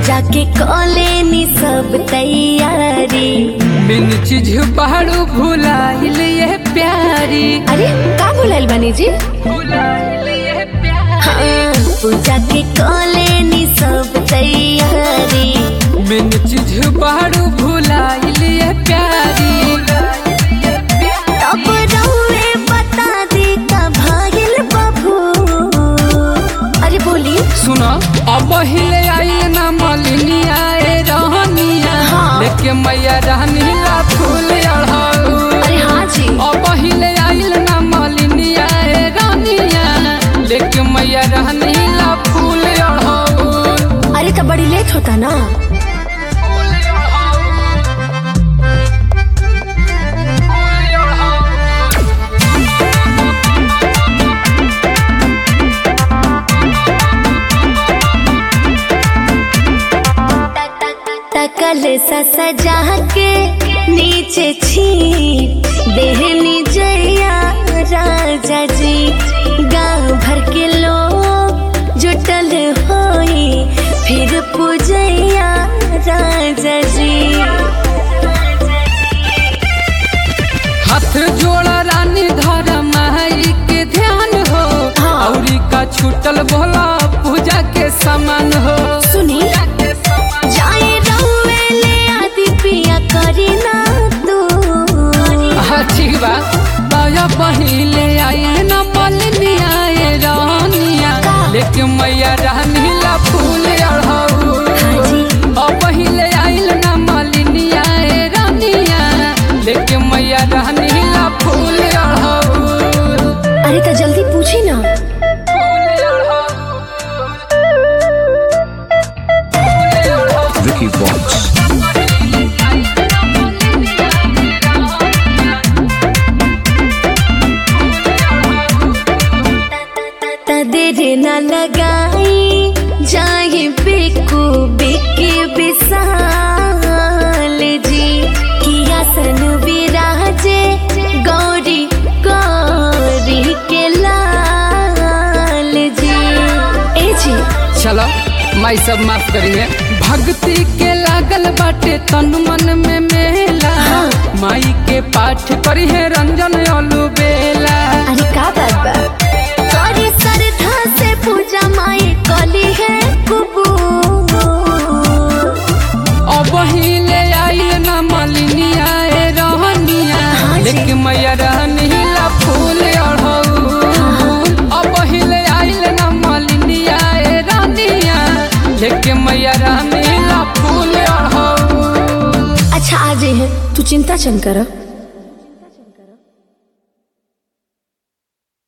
पूजा के कॉलेनी सब तैयारी बिन चीज पहाड़ू भुलाइल ये प्यारी अरे का बोलाइल बानी जी भुलाइल ये प्यारी हाँ, पूजा के कॉलेनी सब तैयारी बिन चीज पहाड़ू भुलाइल ये प्यारी तब रउए बता दी का भागिल बबू अरे बोली सुनो अब हिले आइल ना मलिनिया ए रहनिया हाँ। लेके मैया रहनी ला फूल अढ़ाऊ अरे हाँ जी अब हिले आइल ना मलिनिया ए रहनिया लेके मैया रहनी ला फूल अढ़ाऊ अरे तो बड़ी लेट होता ना तकल सा सजा के नीचे छी देहनी जया राजा जी गांव भर के लोग जुटल होई फिर पूजैया राजा जी हाथ जोड़ा रानी धर माई के ध्यान हो हाँ। औरी का छूटल भोला पूजा के समान हो सुनी जाए रउए ले आदि पिया करी ना तू अच्छी बात बाया पहिले आए न मलनी आए रानिया का? लेके मैया रानी ला फूल अढ़ाऊ हाँ जी। अब पहिले आइल न मलनी आए रानिया लेके मैया रानी ला फूल अढ़ाऊ अरे तो जल्दी पूछी ना Vicky Vox. त देर न लगाई जाए बेकू बेके विशाल जी किया सन विराजे गौरी गौरी के लाल जी ए जी चलो माई सब माफ करिए भक्ति के लागल बाटे तन मन में मेला हाँ। माई के पाठ करी है रंजन अलू बेला अरे का बात बा तोरी श्रद्धा से पूजा माई कली है कुबू अब हिले आइल न मलिनी आए रहनिया हाँ जी। लेकिन मैया रहनी ला फूल अढ़ऊ अब हिले आइल न मलिनी आए रहनिया लेकिन मैया रहनी ला फूल अढ़ऊ अच्छा आ जाइए तू चिंता चन कर